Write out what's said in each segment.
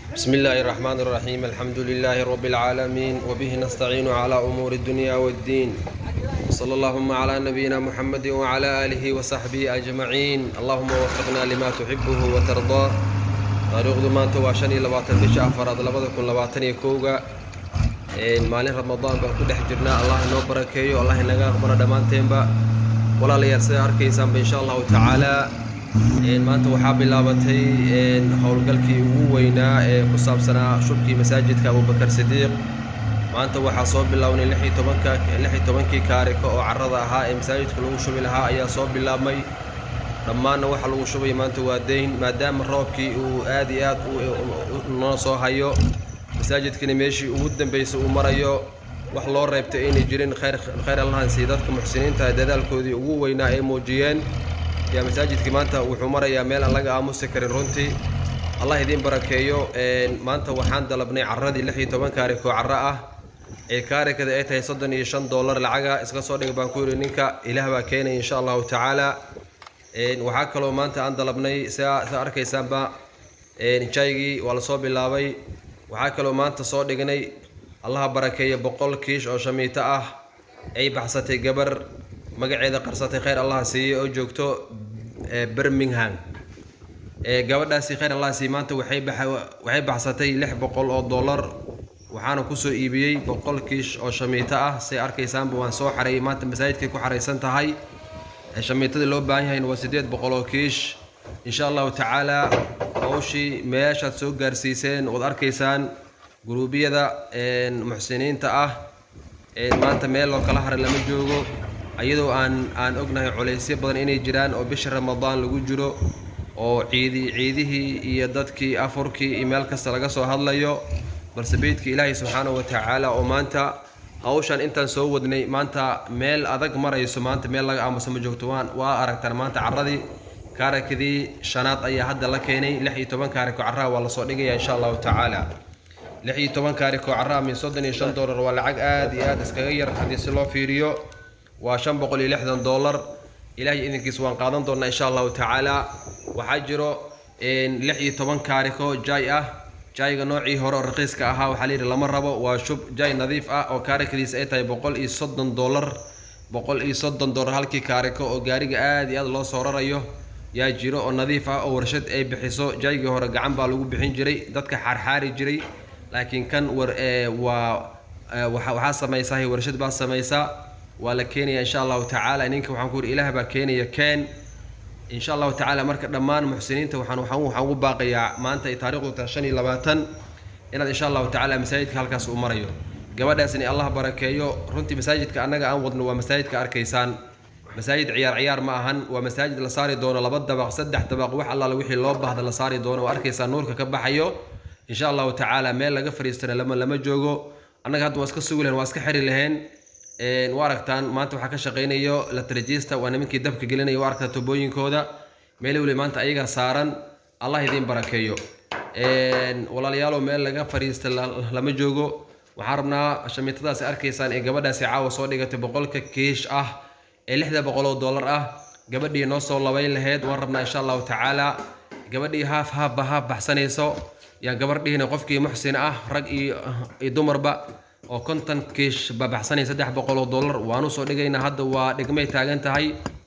بسم الله الرحمن الرحيم الحمد لله رب العالمين وبه نستعين على أمور الدنيا والدين صلى اللهم على نبينا محمد وعلى آله وصحبه أجمعين اللهم وفقنا لما تحبه وترضاه taariikhdu maanta waa shan iyo labaatan bisha afaraad labada kun labaatan iyo kowga maalin ramadaan baan ku dhex jirnaa allah inoo barakeeyo allah inaga aqbalo dhammaanteenba walaalayaal sidaa arkaysaanba insha allahu tacaalaa maanta waxaa bilaabatay howlgalkii ugu weynaa ee ku saabsanaa shubkii masaajidka abubakar sidiiq maanta waxaa soo bilownay lix iyo tobanka lix iyo tobankii kaarika oo carrada ahaa ee masaajidka lagu shubi lahaa ayaa soo bilaabmay dhammaanna waxa lagu shubay maanta waa dayn maadaama roobkii uu aad iyo aad noo soo hayo masaajidkana meeshii ugu dambaysay uu marayo wax loo reebtay aynay jirin khayr khayr allahansi dadka muxsiniinta dadaalkoodii ugu weynaa ay muujiyeen yaa masaajidkii maanta wuxuu marayaa meel aan laga aamusi karin runtii allah idiin barakeeyo maanta waxaan dalabnay carradii lix iyo toban kaarikoo carro ah ee kaarikada ay tahay soddon iyo shan dollar lacaga iska soo dhig baan ku yidhi ninka ilaah baa keenaya insha allahu tacaala waxaa kaloo maanta aan dalabnay sidaa sidaa arkaysaanba jaygii waa lasoo bilaabay waxaa kaloo maanta soo dhignay allaha barakeeya boqol kiish oo shamiito ah ay baxsatay gabar magaceeda qarsatay khayr allaha siiyey oo joogto birmingham gabadhaasi khayr allaha siiyey maanta waxay waxay baxsatay lix boqol oo dollar waxaana kusoo iibiyey boqol kiish oo shamiito ah siday arkaysaanba waan soo xareeyay maanta masaajidkay ku xaraysan tahay shamiitadii loo baahan yahayna waa siddeed boqol oo kiish insha allahu tacaalaa hawshii meeshaad soo gaarsiiseen waad arkaysaan guruubiyada muxsiniinta ah maanta meel loo kala haray lama joogo iyadoo aan aan ognahay culaysyo badan inay jiraan oo bisha ramadaan lagu jiro oo ciidi ciidihii iyo dadkii afurkii iyo meel kasta laga soo hadlayo balse beydka ilaahay subxaanahu wa tacaala oo maanta hawshan intaan soo wadnay maanta meel adag marayso maanta meel laga aamuso ma joogto waan waa aragtaan maanta carradii kaarakadii shanaad ayaa hadda la keenay lix iyo toban kaariko carraha waa lasoo dhigaya insha allahu tacaala lix iyo toban kaariko carraha min soddon iyo shan dollar waa lacag aad iyo aad iskaga yar haddii si loo fiiriyo waa shan boqol iyo lixdan dollar ilaahay idinkiis waan qaadan doonaa insha allahu tacaala waxaa jiro lix iyo toban kaariko jaay ah jayga noocii hore oo raqiiska ahaa waxaa layidhi lama rabo waa shub jay nadiif ah oo kaarikadiis ay tahay boqol iyo soddon dollar boqol iyo soddon dollar halkii kaariko oo gaariga aad iyo aad loo soo rarayo yaa jiro oo nadiif ah oo warshad ay bixiso jaygii hore gacan baa lagu bixin jiray dadka xaarxaari jiray laakiin kan war waa waxaa samaysahay warshad baa samaysa waa la keenaya insha allahu tacaala ninka waxaan ku yidhi ilaah baa keenaya keen insha allahu tacaala marka dhammaan muxsiniinta waxaan waxaan waxaan ugu baaqayaa maanta ay taariikhdu tahay shan iyo labaatan inaad insha allahu tacaala masaajidka halkaas uu marayo gabadhaasni allah barakeeyo runtii masaajidka annaga aan wadno waa masaajidka arkaysaan masaajid ciyaar ciyaar ma ahan waa masaajid la saari doono laba dabaq saddex dabaq wax allaala wixii loo baahda la saari doono waa arkaysaa nuurka ka baxayo insha allahu tacaala meel laga fariistana lama lama joogo annaga hadda waa iska sugi lahen waa iska xiri laheen waa aragtaan maanta waxaa ka shaqaynayo la tarjiista waa nimankii dabka gelinaya waa aragtaa tubooyinkooda meeli weli maanta ayagaa saaran allah idiin barakeeyo walaalayaalow meel laga fariista lama joogo waxaan rabnaa shamiitadaasi arkaysaan ee gabadhaasi caawa soo dhigatay boqolka kiish ah ee lixda boqol oo dollar ah gabadhii noo soo labayn laheyd waan rabnaa insha allahu tacaala gabadhii haaf haafba haaf baxsanayso yaan gabardhihiina qofkii muxsin ah rag iyo dumarba oo konton kiish babaxsanay saddex boqol oo dollar waanu soo dhigaynaa hadda waa dhigmay taagan tahay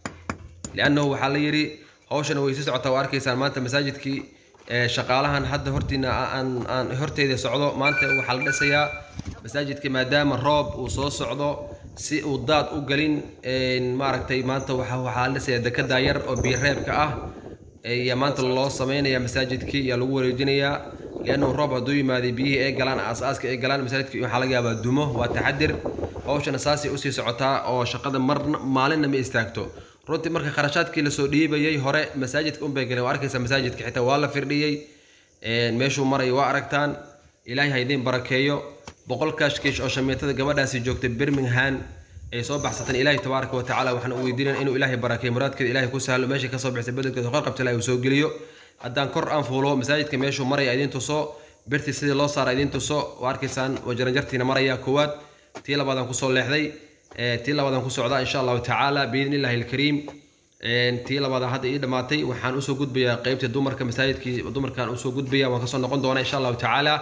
liannahu waxaa la yidhi hawshana way sii socotaa waa arkaysaan maanta masaajidkii shaqaalahan hadda hortiina aan aan horteeda socdo maanta waxaa la dhisayaa masaajidka maadaama roob uu soo socdo si uu daad u gelin maaragtay maanta waxa waxaa la dhisayaa dekedaa yar oo biireebka ah ayaa maanta loo sameynaya masaajidkii ayaa lagu wareejinayaa liannahu roob hadduu yimaaday biyihii ay galaan aas-aaska ay galaan masaajidkii waxaa laga yaabaa dumo waa taxadir hawshana saasay usii socotaa oo shaqada marna maalinna ma istaagto runtii marka kharashaadkii lasoo dhiibayay hore masaajidka unbay galeen waa arkaysaa masaajidka xitaa waa la firdhiyey meeshuu maraya waa aragtaan ilaahay ha idiin barakeeyo boqol kaashkiish oo shamiitada gabadhaasi joogtay birmingham ay soo baxsateen ilaahay tabaaraka wa tacaala waxaan u weydiinaya inuu ilaahay barakeeyo muraadkeeda ilaahay ku sahlo meeshay kasoo bixisay bedelkeeda qor qabta ilaahay uu soo geliyo haddaan kor aan fuulo masaajidka meeshuu maraya idiin tuso birtii sidii loo saara idiin tuso waa arkaysaan waa jaranjartiina maraya koowaad tii labaadaan kusoo leexday tii labaadaan ku socdaa insha allahu tacaala biidni illaahi alkariim tii labaad hadda ii dhammaatay waxaan usoo gudbayaa qeybtii dumarka masaajidkii dumarkaan usoo gudbaya waan kasoo noqon doonaa insha allahu tacaala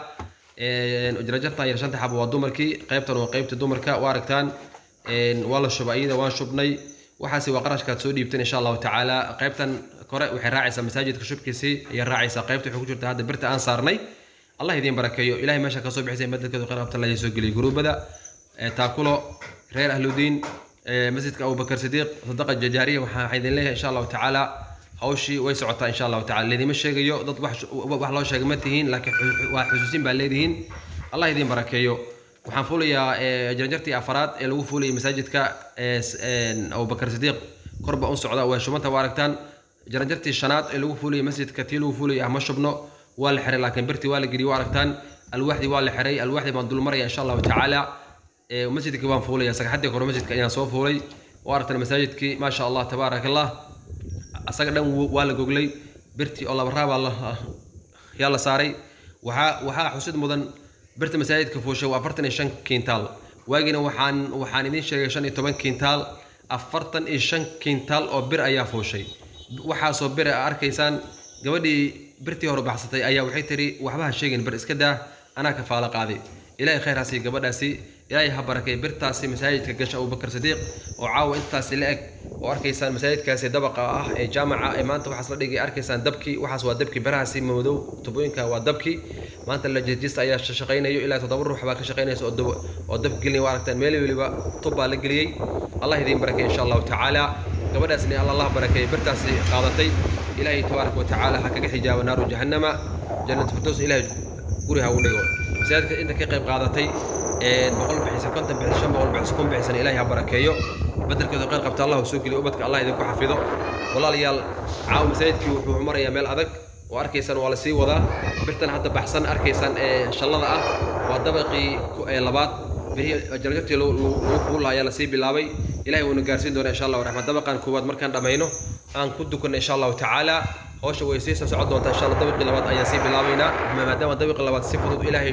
jarajartan yar shanta xaba waa dumarkii qeybtan waa qeybtii dumarka waa aragtaan waa la shubay iyada waan shubnay waxaasi waa qarashkaad soo dhiibteen insha allahu tacaala qeybtan kore waxay raacaysaa masaajidka shubkiisii ayay raacaysaa qeybta waxay ku jirta hadda birta aan saarnay allah idiin barakeeyo ilahay meesha kasoo bixisay bedelkeedu khayr qabta allah soo geliyay guruubada taakulo reer ahludiin masjidka abubakar sidiiq sadaqa jajaariya waxaa idin leeyahay insha allahu tacaala hawshii way socotaa insha allahu tacala laydima sheegayo dad wax loo sheega ma tihiin laakiin waa xusuusin baa leedihiin allah idiin barakeeyo waxaan fuulayaa janjartii afaraad ee lagu fuulayay masaajidka abubakar sidiiq korba un socda waa shubanta waa aragtaan jaranjartii shanaad ee lagu fuulayay masjidka tii lagu fuulayay ah ma shubno waa la xiray laakiin birtii waa la geliyay waa aragtaan alwaaxdii waa la xiray alwaaxdii baan dulmaraya insha allahu tacaala masjidkii baan fuulaya sagxaddii kore masjidka ayaan soo fuulay waa aragtaan masaajidkii maasha allah tabaaraka allah asaga dhan waa la goglay birtii oo laba raabaa yaa la saaray waxaa waxaa xusid mudan birta masaajidka fuushay waa afartan iyo shan kiintaal waagiina waxaan waxaan idiin sheegay shan iyo toban kiintaal afartan iyo shan kiintaal oo bir ayaa fuushay waxaasoo bir a arkaysaan gabadhii birtii hore baxsatay ayaa waxay tiri waxba ha sheegin bir iska daa anaa kafaalo qaaday ilaahay khayr ha siiyo gabadhaasi ilaahay ha barakay birtaasi masaajidka gasha abubakar sadiiq oo caawa intaasi la eg oo arkaysaan masaajidkaasi dabaqa ah ee jaamaca ee maanta waxaas la dhigay arkaysaan dabkii waxaas waa dabkii birahaasi madow tubooyinka waa dabkii maanta lajista ayaa shaqaynayo ilaa toddoba ruux baa ka shaqaynaysa oo dab gelinaya waa aragtaan meel weliba tub baa la geliyey allah idiin barakay insha allahu tacaala gabadhaasni allah barakeeyey birtaasi qaadatay ilaahay tabaaraka wa tacaala ha kaga xijaabo naaru jahannama jannat firdows ilaahay guri ha u dhigo masaajidka inta ka qayb qaadatay boqol bixisa konton bixisa shan boqol bixisa kun bixisan ilaahay ha barakeeyo bedelkeedu qayr qabta allah soo geliyo ubadka allah idinku xafido walaalayaal caawa masaajidkii wuxuu marayaa meel adag oo arkaysaan waa la sii wadaa birtan hadda baxsan arkaysaan ee shallada ah waa dabaqii labaad bihii jarjartii lagu fuula ayaa lasii bilaabay ilahay wuuna gaarsiin doona insha allahu raxmaan dabaqan koowaad markaan dhammayno aan ku dukanno insha allahu tacaala hawsha way sii soo socon doontaa insha allah dabaqii labaad ayaan sii bilaabaynaa maadaama dabaqii labaad si fudud ilaahay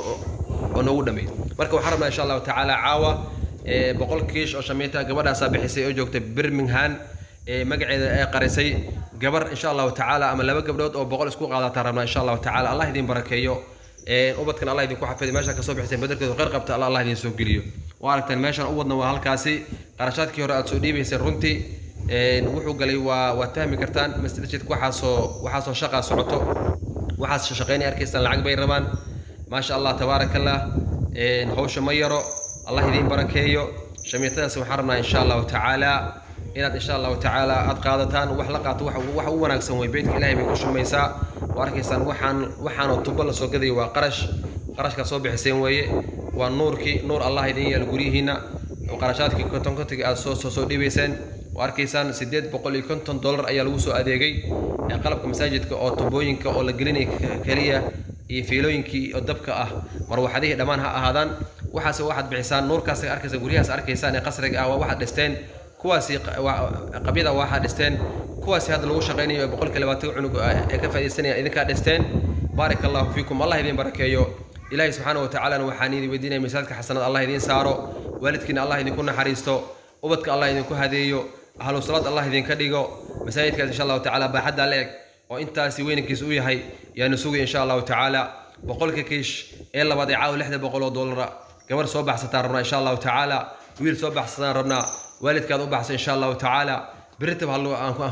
oo noogu dhameey marka waxaan rabnaa insha allahu tacaala caawa boqol kiish oo shamiita gabadhaasaa bixisay oo joogta birmingham magaceeda ee qarisay gabar insha allahu tacaala ama laba gabdhood oo boqol isku qaadataan rabnaa insha allahu tacaala allah idin barakeeyo ubadkan allah idinku xafiday meesha kasoo bixisay bedelkeedu khayr qabta allah allah idin soo geliyo waa aragtaan meeshan u wadna waa halkaasi qarashaadkii hore aad soo dhiibaysay runtii wuxuu galay waa waad fahmi kartaan masjidka waxaasoo waxaasoo shaqaa socoto waxaas shaqaynay arkaysaan lacag bay rabaan maasha allah tabaaraka allah hawsha ma yaro allah idiin barakeeyo shamiitadaas waxaan rabnaa insha allahu tacaala inaad insha allahu tacaala aad qaadataan wax la qaato wax u wanaagsan way beydka ilahay bay ku shumaysaa waa arkaysaan waxaan waxaanoo tubo la soo gadayo waa qarash qarashkaa soo bixiseen weeye waa nuurkii nuur allah idin yaal guryihiina qarashaadkii konton kontiga aad soo soo dhiibayseen waa arkaysaan siddeed boqol iyo konton dollar ayaa lagu soo adeegay qalabka masaajidka oo tubooyinka oo la gelinaya keliya iyo fiilooyinkii oo dabka ah marwaxadihii dhammaan ha ahaadaan waxaas waxaad bixisaan nuurkaas arkaysaan guryahaas arkaysaan ee qasriga ah waa waxaad dhisteen kuwaasi qabyada waxaad dhisteen kuwaasi hadda lagu shaqaynayo boqolkii labaatan cunug ee ka faaidaysanaya idinkaa dhisteen baaraka allahu fiikum allah idin barakeeyo ilaahay subxaana wa tacaalana waxaan idin weydiinaya misaadka xasanad allah idiin saaro waalidkiina allah idinku naxariisto ubadka allah idinku hadeeyo ahlu salaad allah idinka dhigo masaajidkaas insha allahu tacaala baaxaddaa la eg oo intaasi weynankiis u yahay yaanu sugay insha allahu tacaala boqolka kiish ee labaad ee caawa lixda boqol oo dollara gabar soo baxsataan rabnaa insha allahu tacaala wiil soo baxsataan rabnaa waalidkaad u baxsa insha allahu tacaala beritab hallo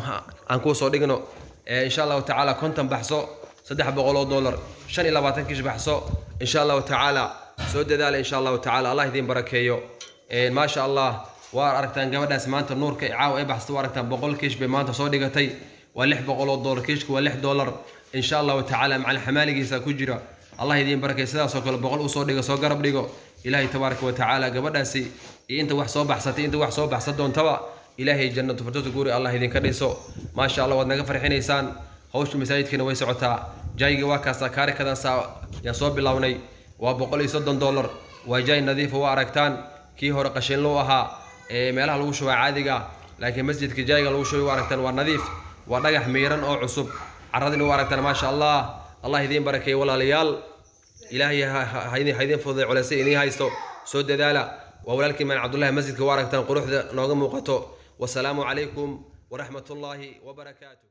aan kuu soo dhigno insha allahu tacaala konton baxso saddex boqol oo dollar shan iyo labaatan kiish baxso insha allahu tacaala soo dadaala insha allahu tacaala allah idiin barakeeyo maasha allah waa aragtaan gabadhaas maanta nuurka caawa ay baxsata waa aragtaan boqol kiish bay maanta soo dhigatay waa lix boqol oo dollar kiishka waa lix dollar insha allahu tacaala macalin xamaaligiisa ku jira allah idiin barakay sidaasoo kale boqol usoo dhigo soo garab dhigo ilaahay tabaaraka wa tacaala gabadhaasi iyo inta wax soo baxsatay inta wax soo baxsan doontaba ilaahay jannatu firdowsa guuri allah idinka dhiso maasha allah waad naga farxinaysaan hawsha masaajidkiina way socotaa jayga waa kaasa kaarikadaasa yaan soo bilownay waa boqol iyo soddon dollar waa jaay nadiifa waa aragtaan kii hore qashinluu ahaa ee meelaha lagu shubaa caadiga laakiin masjidka jayga lagu shubay waa aragtaan waa nadiif waa dhagax miiran oo cusub caradina waa aragtaan maasha allah allah idiin barakeeye walaalayaal ilaahay ha idiin fududay culeysay idiin haysto soo dadaala waa walaalkii maan cabdullahi masjidka waa aragtaan quruxda nooga muuqato wasalaamu calaykum waraxmat ullaahi wabarakaatuh